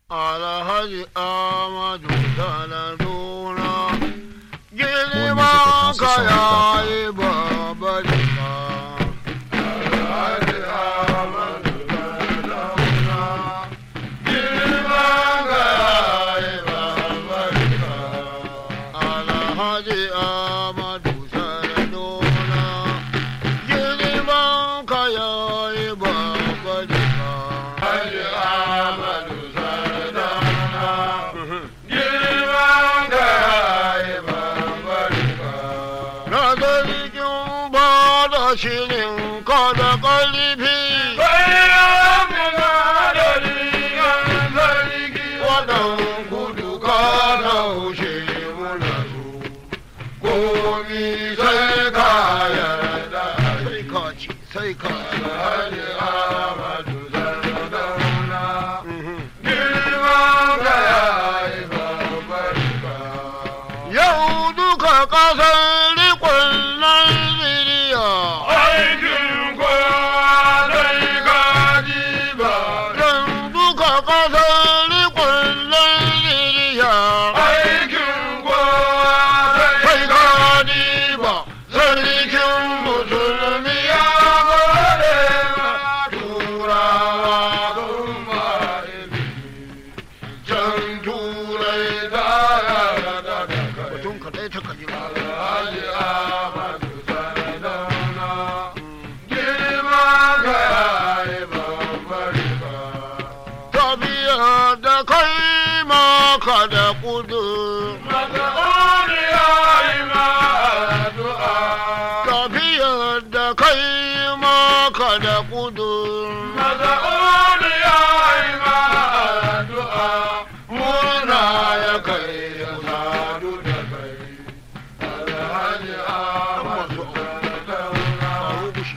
Alhaji Amadu Saladuna music girma at ka houseofsongs.com. yayi babarika. Alhaji Amadu Saladuna girma ka yayi babarika. Alhaji Amadu Saladuna girma ka yayi babarika. Alhaji Amadu Na zargin ba da shirin ka da ƙarfi. Waɗan kudu ka taushe muna su, komi sai ka yarda. Sai ka ci, sai ka ci. Yau duka ƙasar rikon Najeriya. Yan duka ƙasar rikon Najeriya. Sai ka diba sarkin musulmi ya gode ma turawa sun ba Can turai ta yarda da kai. Mutum kaɗai ta kaji ba. Tafiya da kai maka da kudu. Tafiya da kai maka da kudu. Murna ya kai ya sadu da kai. Alhaji Ahmadu Kawo bushi.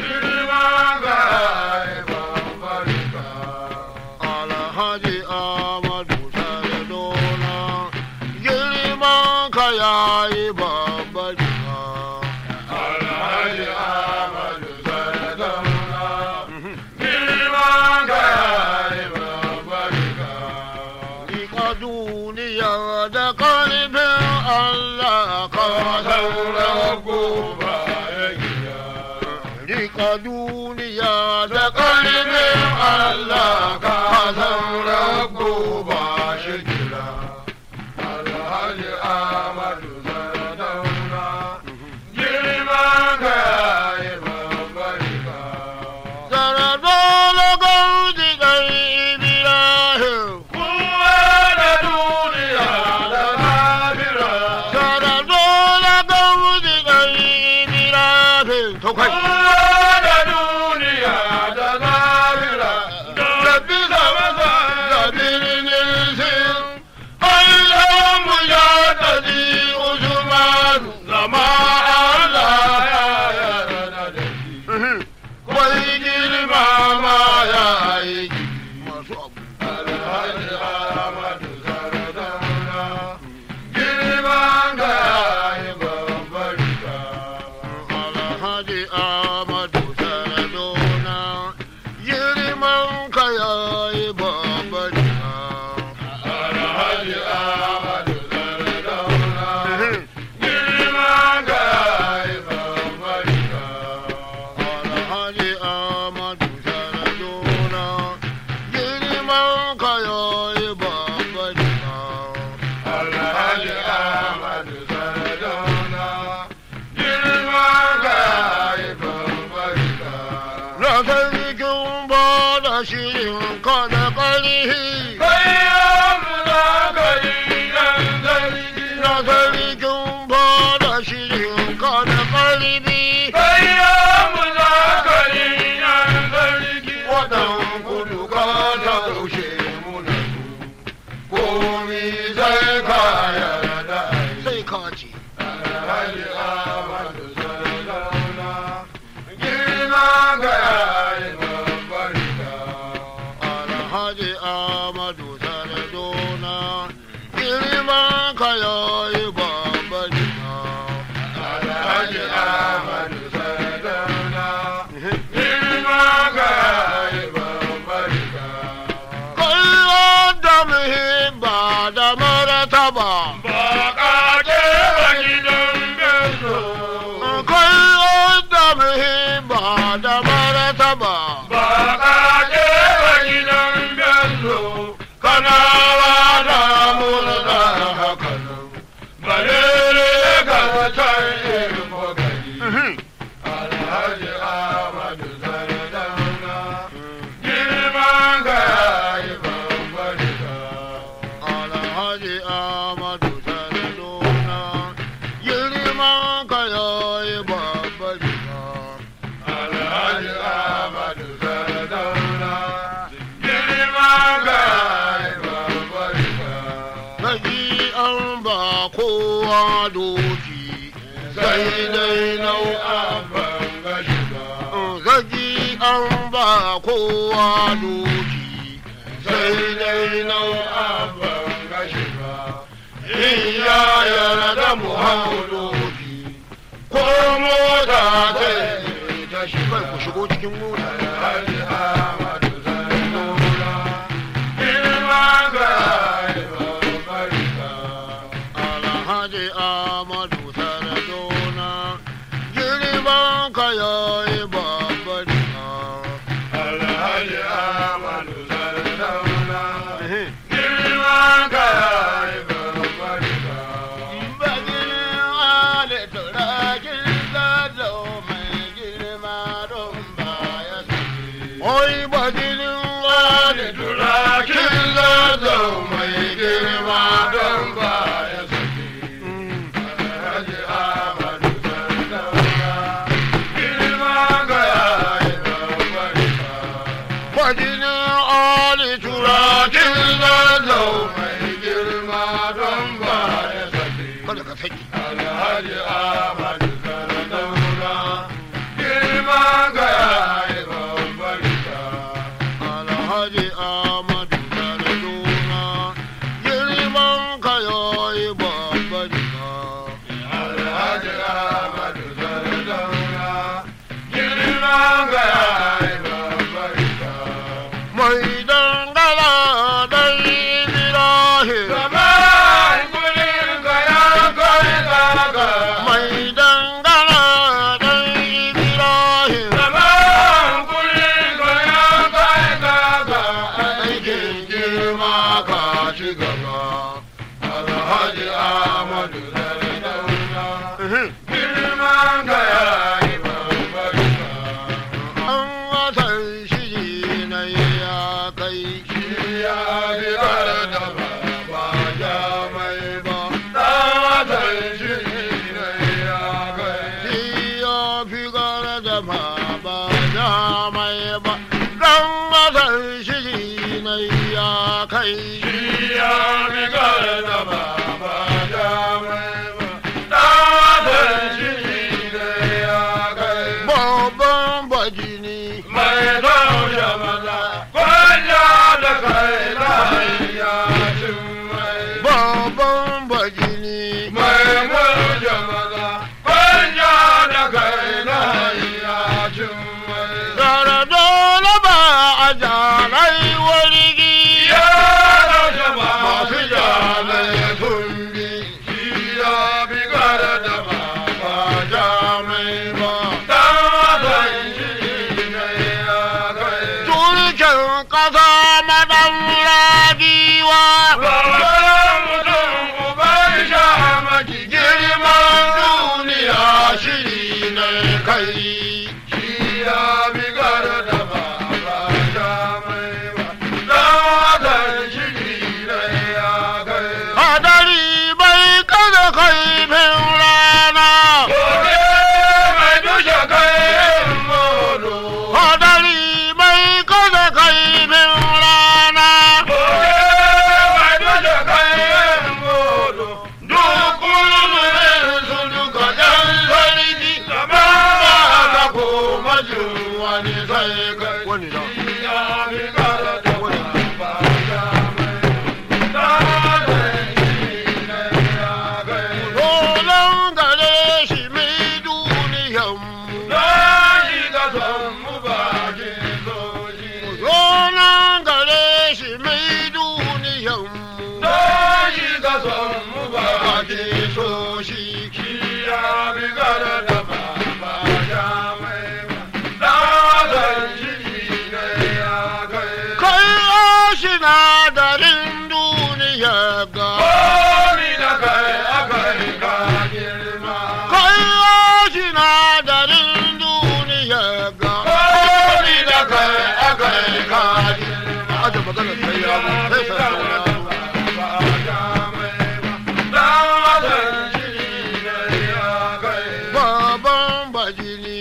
Alhaji Ahmadu Saradona girman ka yayi babbarika. Alhaji Ahmadu Saradona girman ka yayi babbarika. Rika duniya da karfin Allah ka saura gobe ya gida. Rika duniya da ƙarfin Allah ka saura ba shi kira. Alhaji Ahmadu Sardauna, girman ka yayi babbarika. Sardauna gauji ɗan Ibrahim, kowa da duniya da lafira. Sardauna gauji ɗan Ibrahim, to kai. da duniya da lahira da bisa masa da birnin sin Allah mu ya taji Usman zama Allah ya yarda da shi wai girma ma ya aiki masu abu Alhaji Ahmadu Sardauna girman ga ya babbarika Alhaji Ahmadu Saradona girman ka yayi babbarika. Alhaji Ahmadu Saradona girman ka yayi babbarika. Alhaji Ahmadu Saradona girman ka yayi babbarika. Alhaji Ahmadu Saradona Na sarkin ba da shirin ka da ƙarfi. Na sarkin ba da shirin ka da ƙarfi. Waɗan kudu ka taushe muna su. Komi sai ka yarda sai ka ce. Alhaji Ahmadu Sardauna girma ga yayi babbarika. Alhaji Ahmadu Sardauna girma ka yayi babbarika. Alhaji Ahmadu Sardauna girma ga yayi babbarika. Kai doki sai dai nau'an ban ga shiga zagi an ba kowa doki sai dai nau'an ban ga shiga in ya yarda mu hau doki ko mota ta ta kai shiga ku shigo cikin mota Alhaji Ahmadu Sardauna, girma ga babbar riga. alhaji amadu saradona girman ka yayi babbarika Alhaji Ahmadu Sardauna, girma ga babbar riga. baginin ale turakin zazo mai girma don baya oi baginin ale Turakin zazo mai girma don ba ya sake. Alhaji Ahmadu Sardauna, girma ga babbar riga. baginin ale turakin Turakin zazo mai girma don ba ya sake. kada ka saki Alhaji Ahmadu Sardauna, girma ga babbar riga. alhaji amadu saradona girman ka yayi babbarika Alhaji Ahmadu Sardauna, girma ga babbar riga. mai dangala dai ibrahim Zaman kudin ka ya kai gaga. mai dangala dai ibrahim Zaman kudin ka ya kai gaga. Aikin girma ka ci gaba. Alhaji Ahmadu Sardauna, girma ga ya yi babbar riga. an watan shiri na ya kai Ya bi da ba ja mai ba, ɗatan shi ne ya kai. shi ya fi gara da ma ba da mai ba dan watan shiri na ya kai Ya bi da ba ja mai ba, ɗatan shi ne ya kai. babban bajini Mai taushe maza, kwanya da kai lahiya cin mai. babban bajini Mai taushe maza, kwanya da kai lahiya cin mai. Gara dole ba a jarai wargi Ya taushe ba masu jalai sun bi, shi ya bi gara da ba ba jamai ba. Dan watan shi ne ya kai. Turken ƙasa madan ragiwa Babban mutum uban sha maki girman duniya shiri ne kai. Shi ya bi gara da ba ba sha mai ba. Dan watan shiri ne ya kai. hadari bai kada kaifin rana. Gobe mai dushe kai modo. Hadari bai kada kaifin rana. Gobe mai dushe kai modo. Duk kulmurin su duka ɗan sarki. Gaba da koma jin wani sai kai. Wani da. Ya bi gara da ba ba ya mai. Da zai shi ne ya kai. Rolon gare shi mai duniyanmu. Zai ga son mu bakin soji. Rolon gare shi mai duniyanmu. Zai ga son mu bakin Ake so shi Shi ya bi gara da ba ba ya mai ba. Da zan shi ne ya kai. kai sinadarin duniya ga Komi da kai akai ka girma. kai sinadarin duniya ga Komi da kai akai ka girma. aje magana sai ya zo sai sai sauna baban bajini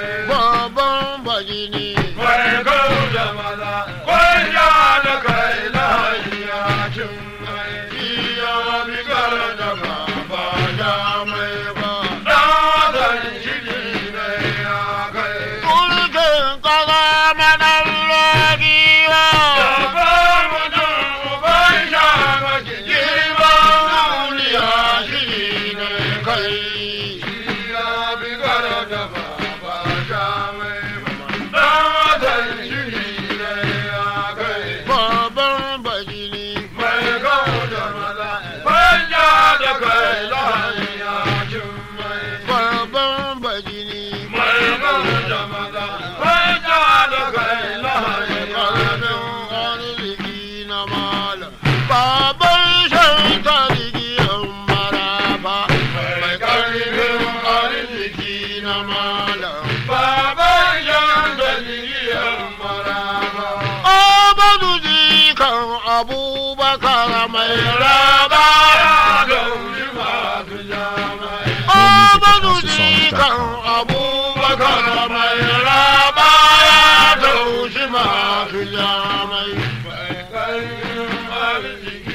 baban bajini Mai abubakar mai raba raba daushi masu jamai Amadu More music at jikan HouseOfSongs.com. abubakar mai raba ya taushi masu jamai mai ƙarfin arziki